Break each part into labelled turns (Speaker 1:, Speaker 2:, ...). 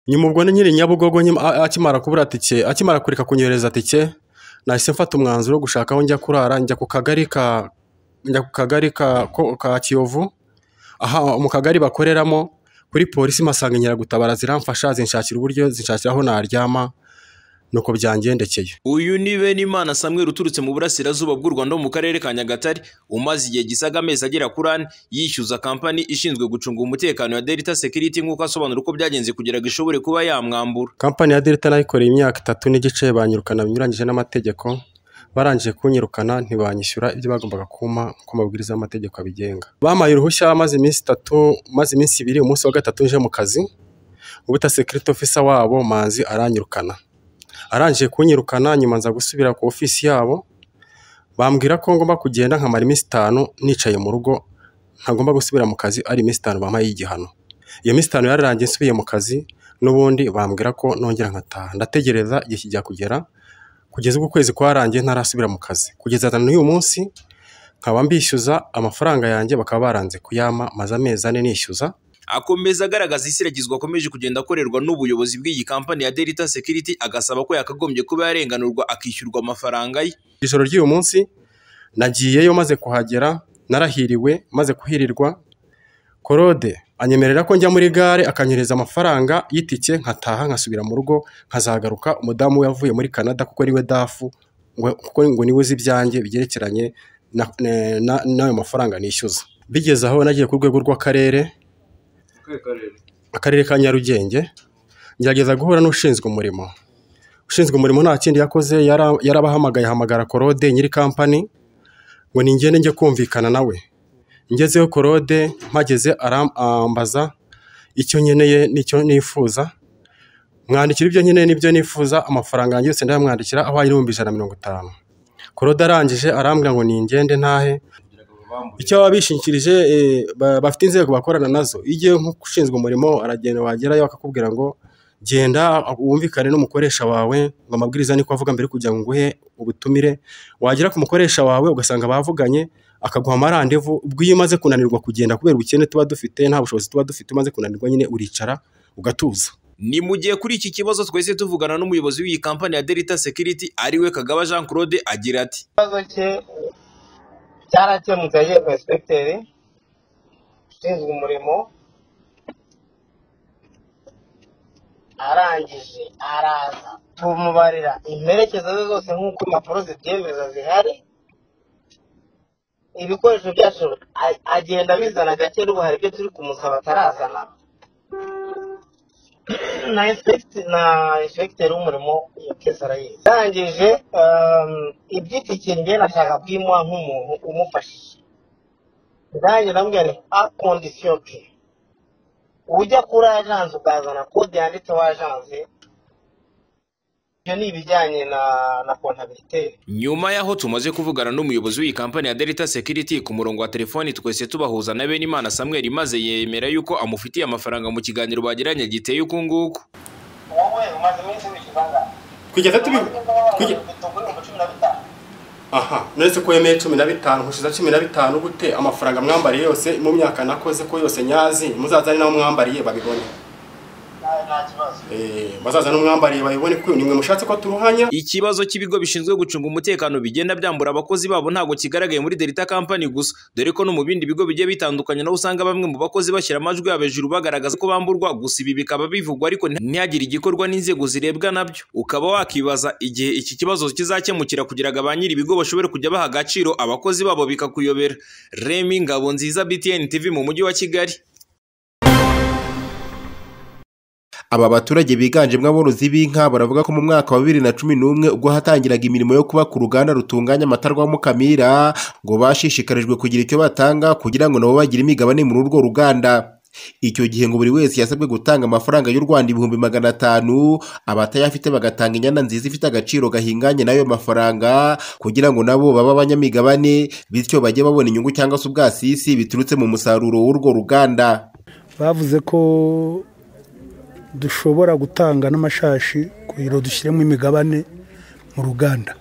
Speaker 1: nyuma ubwo nyiri nyabugogo nyima- a- akimara kubura tike akimara kureka kunyohereza tike nahise mfata umwanzuro wo gushaka aho njya kurara njya ku kagari ka njya ku kagari ka ko- ka kiyovu aha mu kagari bakoreramo kuri polisi mpasanga inkeragutabara ziramfasha zinshakira uburyo zinshakira aho naryama nuko byangendekeye
Speaker 2: uyu ni benimana samweri uturutse mu burasirazuba bw'u rwanda wo mu karere ka nyagatare umaze igihe gisaga amezi agera kuri ane yishyuza kampani ishinzwe gucunga umutekano ya delta security nk'uko asobanura uko byagenze kugira ngo ishobore kuba yamwambura
Speaker 1: kampani ya delta nayikoreye imyaka itatu n'igice banyirukana binyuranyije n'amategeko barangije kunyirukana ntibanyishyura ibyo bagombaga kumpa uko amabwiriza y'amategeko abigenga bampaye uruhushya maze iminsi itatu maze iminsi ibiri umunsi wa gatatu nje mu kazi ubuta security officer wabo manzi aranyirukana arangije kunyirukana nyuma nza gusubira ku ofisi yabo bambwira ko ngomba kugenda nkamara iminsi itanu nicaye mu rugo ntagomba gusubira mu kazi ari iminsi itanu bampaye igihano iyo minsi itanu yararangiye nsubiye mu kazi n'ubundi bambwira ko nongera nkataha ndategereza igihe kijya kugera kugeza ubwo ukwezi kwarangiye ntarasubira mu kazi kugeza n'uyu munsi nkaba mbishyuza amafaranga yanjye bakaba baranze kuyama maze amezi ane nishyuza
Speaker 2: akomeza agaragaza isiragizwa akomeje kugenda akorerwa n'ubuyobozi bw'iyi kampani ya delta security agasaba ko yakagombye kuba yarenganurwa akishyurwa amafaranga ye
Speaker 1: ijoro ry'uyu munsi nagiyeyo maze kuhagera narahiriwe maze kuhirirwa korode anyemerera ko njya muri gare akanyereza amafaranga y'itike nkataha nkasubira mu rugo nkazagaruka umudamu we yavuye muri canada kuko ariwe dafu ngo- kuko ngo niwe uzi ibyanjye byerekeranye na- ne- na- n'ayo mafaranga nishyuza bigeze aho nagiye ku rwego rw'akarere akarere ka nyarugenge ngerageza guhura n'ushinzwe umurimo ushinzwe umurimo nta kindi yakoze yara- yarabahamagaye ahamagara korode nyiri kampani ngo ningende njye kumvikana nawe ngezeho korode mpageze arambaza icyo nkeneye n'icyo nifuza mwandikira ibyo nkeneye n'ibyo nifuza amafaranga yanjye yose ndayamwandikira aho ari n'ibihumbi ijana na mirongo itanu korode arangije arambwira ngo ningende ntahe icyo baba bishingikirije eh, ba- bafite inzego bakorana nazo iyo ugiye nk'ushinzwe umurimo aragenda wagerayo akakubwira ngo genda wumvikane n'umukoresha wawe ngo amabwiriza niko avuga mbere yo kugira ngo nguhe ubutumire wagera ku mukoresha wawe ugasanga bavuganye akaguha amarandevu ubwo iyo umaze kunanirwa kugenda kubera ubukene tuba dufite nta bushobozi tuba dufite umaze kunanirwa nyine uricara ugatuza
Speaker 2: ni mu gihe kuri iki kibazo twese tuvugana n'umuyobozi w'iyi kampani ya delta security ariwe kagaba jean claude agira ati
Speaker 3: ikibazo cye cyarakemutse yagiye ku inspekiteri ushinzwe umurimo arangije araza tumubarira imperekezo ze zose nk'uko impapuro zibyemeza zihari ibikoresho byacu a- agenda abizana gake n'ubu hari ibyo turi kumusaba atarazana na inspekiteri na inspekiteri w'umurimo iyo kese arayizi arangije ehm, iby'itike njye nashaka kuyimuha nk'umuntu umufashije nanjye ndamubwira nti a kondisiyo ke ujya kuri ajanse ukazana kode yanditseho ajanse ibyo ni ibijyanye na na kontabiteri
Speaker 2: nyuma y'aho tumaze kuvugana n'umuyobozi w'iyi kampani ya delta security ku murongo wa telefoni twese tubahuza na benimana samweri maze yemera yuko amufitiye amafaranga mu kiganiro bagiranye giteye uku nguku
Speaker 3: wowe umaze iminsi wishyuza angahe
Speaker 1: kugeza
Speaker 3: ibihumbi cumi na bitanu
Speaker 1: aha uretse ko wemeye cumi na bitanu nkushiza cumi na bitanu gute amafaranga mwambariye yose mu myaka nakoze ko yose nyazi muzaza ari nawe mwambariye babibone
Speaker 3: nawe nta kibazo
Speaker 1: Eh, bazaza n'umwambariye babibone ko nimwe mushatse ko turuhanya
Speaker 2: ikibazo cy'ibigo bishinzwe gucunga umutekano bigenda byambura abakozi babo ntabwo kigaragaye muri delta kampani gusa dore ko no mu bindi bigo bigiye bitandukanye naho usanga bamwe mu bakozi bashyira amajwi yabo hejuru bagaragaza ko bamburwa gusa ibi bikaba bivugwa ariko ntihagire igikorwa n'inzego zirebwa nabyo ukaba wakibaza igihe iki kibazo kizakemukira kugira ngo ba nyiri ibigo bashobore kujya baha agaciro abakozi babo bikakuyobera remi ngabo nziza btn tv mu mujyi wa kigali
Speaker 4: aba baturage biganjemo aborozi b'inka baravuga ko mu mwaka wa bibiri na cumi n'umwe ubwo hatangiraga imirimo yo kubaka uruganda rutunganya amata rwa mukamira ngo bashishikarijwe kugira icyo batanga kugira ngo nabo bagire imigabane muri urwo ruganda icyo gihe ngo buri wese yasabwe gutanga amafaranga y'u rwanda ibihumbi magana atanu abatayafite bagatanga inyana nziza ifite agaciro gahinganye n'ayo mafaranga kugira ngo nabo babe abanyamigabane bityo bajye babona inyungu cyangwa se ubwasisi biturutse mu musaruro w'urwo ruganda
Speaker 5: bavuze ko dushobora gutanga n'amashashi kugira ngo dushyiremo imigabane mu ruganda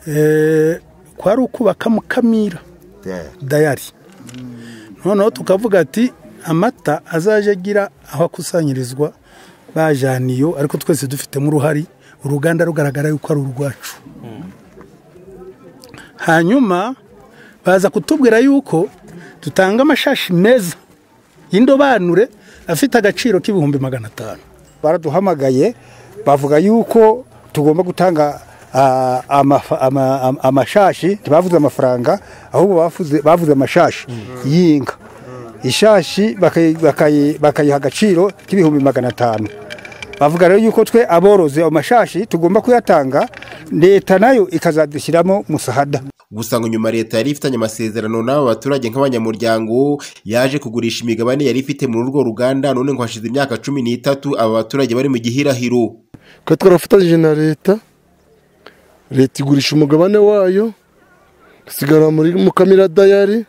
Speaker 5: Eh, ko ari ukubaka mukamira dayari noneho tukavuga ati amata azajya agira aho akusanyirizwa bajyana iyo ariko twese dufitemo uruhare uruganda rugaragara yuko ari urwacu hanyuma baza kutubwira yuko dutanga amashashi meza y'indobanure afite agaciro k'ibihumbi magana atanu
Speaker 6: baraduhamagaye bavuga yuko tugomba gutanga ah, amafa- ama- ama- amashashi ntibavuze amafaranga ahubwo bavuze- bavuze amashashi y'inka ishashi bakayi- bakayi- bakayiha agaciro k'ibihumbi magana atanu bavuga rero yuko twe aborozi ayo mashashi tugomba kuyatanga leta nayo ikazadushyiramo musahada
Speaker 4: gusa ngo nyuma leta yari ifitanye amasezerano n'aba baturage nk'abanyamuryango yaje kugurisha imigabane yari ifite muri urwo ruganda none ngo hashize imyaka cumi n'itatu aba baturage bari mu gihirahiro
Speaker 7: twe twarafatanyije na leta leta igurisha umugabane wayo dusigara muri mukamira dayari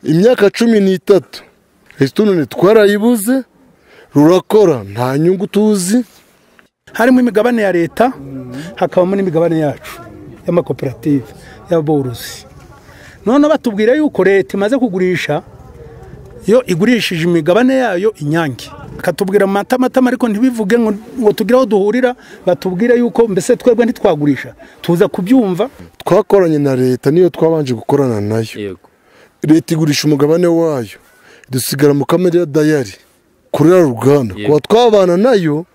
Speaker 7: imyaka cumi n'itatu resitorenti twarayibuze rurakora nta nyungu tuzi
Speaker 5: harimo imigabane ya leta hakabamo n'imigabane yacu y'amakoperative y'aborozi noneho batubwira yuko leta imaze kugurisha yo igurishije imigabane yayo inyange bakatubwira amatamatama ariko ntibivuge ngo ngo tugire aho duhurira batubwire yuko mbese twebwe ntitwagurisha tuza kubyumva
Speaker 7: twakoranye na leta niyo twabanje gukorana nayo leta igurisha umugabane wayo dusigara mukamira dayari kuri ruganda kuba twabana nayo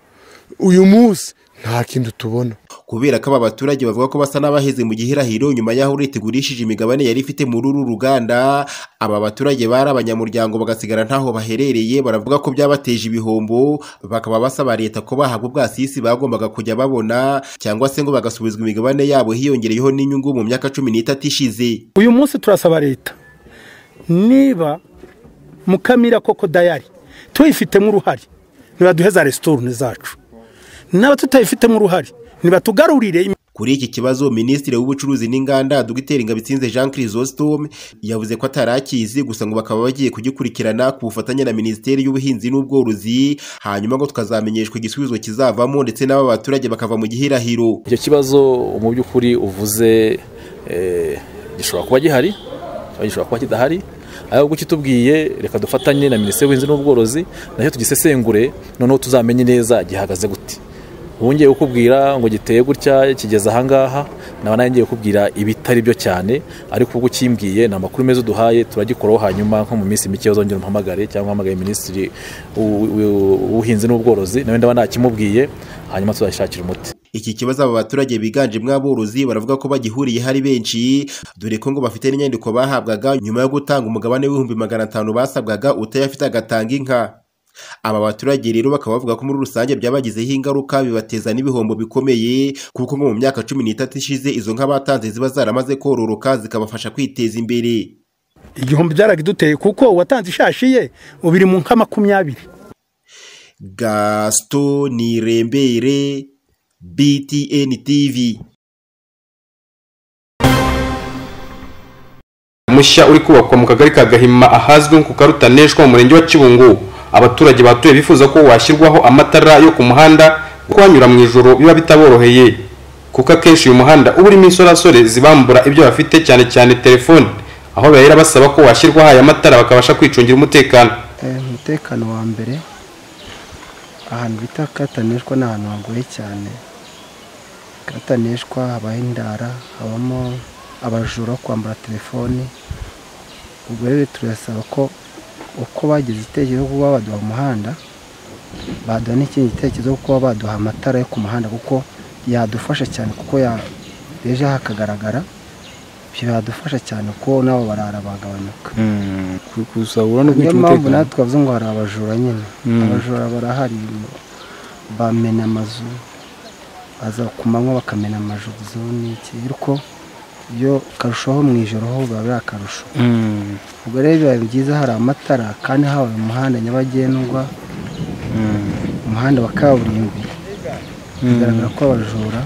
Speaker 7: uyu munsi nta kindi tubona
Speaker 4: kubera ko aba baturage bavuga ko basa n'abaheze mu gihirahiro nyuma y'aho leta igurishije imigabane yari ifite muri uru ruganda aba baturage bari abanyamuryango bagasigara ntaho baherereye baravuga ko byabateje ibihombo bakaba basaba leta ko bahabwa ubwasisi bagombaga kujya babona cyangwa se ngo bagasubizwa imigabane yabo hiyongereyeho n'inyungu mu myaka cumi n'itatu ishize
Speaker 5: uyu munsi turasaba leta niba mukamira koko dayari tuyifitemo uruhare nibaduhe za resitorenti zacu n'aba tutayifitemo uruhare nibatugarurire imi-
Speaker 4: Kuri iki kibazo Minisitiri w'Ubucuruzi n'Inganda Dr Ngabitsinze Jean Chrysostome yavuze ko atarakizi gusa ngo bakaba bagiye kugikurikirana ku bufatanye na Minisiteri y'Ubuhinzi n'Ubworozi hanyuma ngo tukazamenyeshwa igisubizo kizavamo ndetse n'aba baturage bakava mu gihirahiro
Speaker 8: icyo kibazo mu by'ukuri uvuze eh, gishobora kuba gihari cyangwa gishobora kuba kidahari ahubwo kitubwiye reka dufatanye na minisiteri y'ubuhinzi n'ubworozi nacyo tugisesengure noneho tuzamenye neza gihagaze gute wongeye kukubwira ngo giteye gutya kigeze ahangaha naba nawe ngiye kukubwira ibitari byo cyane ariko ubwo ukimbwiye ni amakuru meza uduhaye turagikoraho hanyuma nko mu minsi mike uzongera umuhamagare cyangwa uhamagaye minisitiri w'u- w'u- w'ubuhinzi n'ubworozi nawe ndaba nakimubwiye hanyuma tuzashakira umuti
Speaker 4: Iki kibazo aba baturage biganjemo aborozi baravuga ko bagihuriye hari benshi dore ko ngo bafite n'inyandiko bahabwaga nyuma yo gutanga umugabane w'ibihumbi magana atanu basabwaga utayafite agatanga inka aba baturage rero bakaba bavuga ko muri rusange byabagizeho ingaruka bibateza n'ibihombo bikomeye kuko ngo mu myaka cumi n'itatu ishize izo nka batanze ziba zaramaze kororoka zikabafasha kwiteza imbere
Speaker 5: igihumbi byaragiduteye kuko uwatanze ishashi ye ubu iri mu nka makumyabiri
Speaker 4: gasito nirembere btn tv
Speaker 9: mushya uri kubakwa mu kagari ka gahima ahazwi nko ku karutaneshwa mu murenge wa kibungo abaturage bahatuye bifuza ko washyirwaho amatara yo ku muhanda kuko hanyura mu ijoro biba bitaboroheye kuko akenshi uyu muhanda uba urimo insorasore zibambura ibyo bafite cyane cyane telefone aho bahera basaba ko washyirwaho aya matara bakabasha kwicungira umutekano
Speaker 10: umutekano wa mbere ahantu bita katanishwa ni ahantu hagoye cyane katanishwa habaho indara habamo abajura bo kwambara telefoni ubwo rero turasaba ko uko bagize igitekerezo cyo kuba baduha umuhanda baduha n'ikindi gitekerezo cyo kuba baduha amatara yo ku muhanda kuko yadufasha cyane kuko ya- ejo hakagaragara byadufasha cyane kuko nabo barara bagabanuka
Speaker 11: gusahura no
Speaker 10: niyo
Speaker 11: kwica
Speaker 10: mpamvu
Speaker 11: umutekano
Speaker 10: natwe twavuze ngo hari abajura nyine abajura barahari bamena amazu baza ku manywa bakamena amazu n'iki ariko iyo karushaho mu ijoro ho biba biri akarusho
Speaker 11: Mm,
Speaker 10: ubwo rero biba byiza hari amatara kandi habaye umuhanda nyabagendwa umuhanda wa kaburimbi bigaragara ko abajura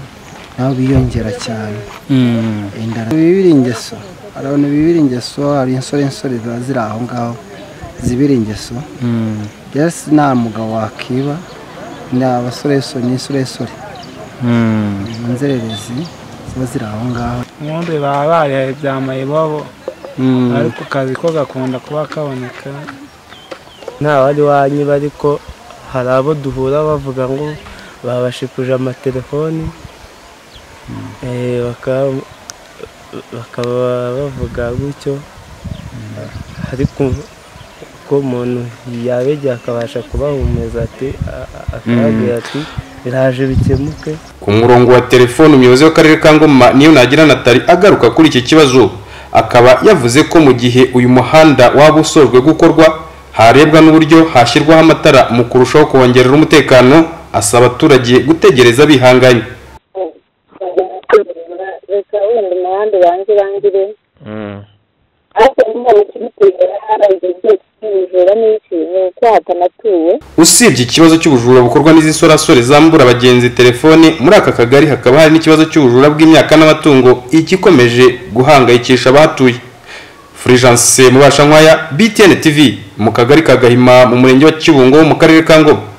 Speaker 10: nabo biyongera cyane
Speaker 11: mm.
Speaker 10: indara bibira ingeso hari abantu bibira ingeso hari insore insore ziba ziri aho ngaho zibira ingeso yesi nta mugabo wakiba ni abasoreso ni insoresore ni inzererezi ziba ziri aho ngaho
Speaker 12: nkumbi baba barihaye bya mayibobo ariko akazi ko gakunda kuba kaboneka
Speaker 11: nta bari wanyiba ariko
Speaker 10: hari abo duhura bavuga ngo babashikuje amatelefoni eh, bakaba bakaba bavuga gutyo ariko ko umuntu yabegera akabasha kubahumeza ati a- a- akababwira ati biraje bikemuke
Speaker 13: ku murongo wa telefoni umuyobozi w'akarere ka ngoma niyo nagira natali agaruka kuri iki kibazo akaba yavuze ko mu gihe uyu muhanda waba usojwe gukorwa harebwa n'uburyo hashyirwaho amatara mu kurushaho kongerera umutekano asaba abaturage gutegereza bihanganye
Speaker 14: reka wenda umuhanda ubanze urangire
Speaker 15: Mm.
Speaker 14: ariko mbona kimutera harangije kujura n'iki ni uko hatanatuwe
Speaker 13: usibye ikibazo cy'ubujura bukorwa n'izisorasore zambura abagenzi telefone muri aka kagari hakaba hari n'ikibazo cy'ubujura bw'imyaka n'amatungo igikomeje guhangayikisha abahatuye furigence mubasha nkwaya btn tv mu kagari ka gahima mu murenge wa kibungo mu karere ka ngoma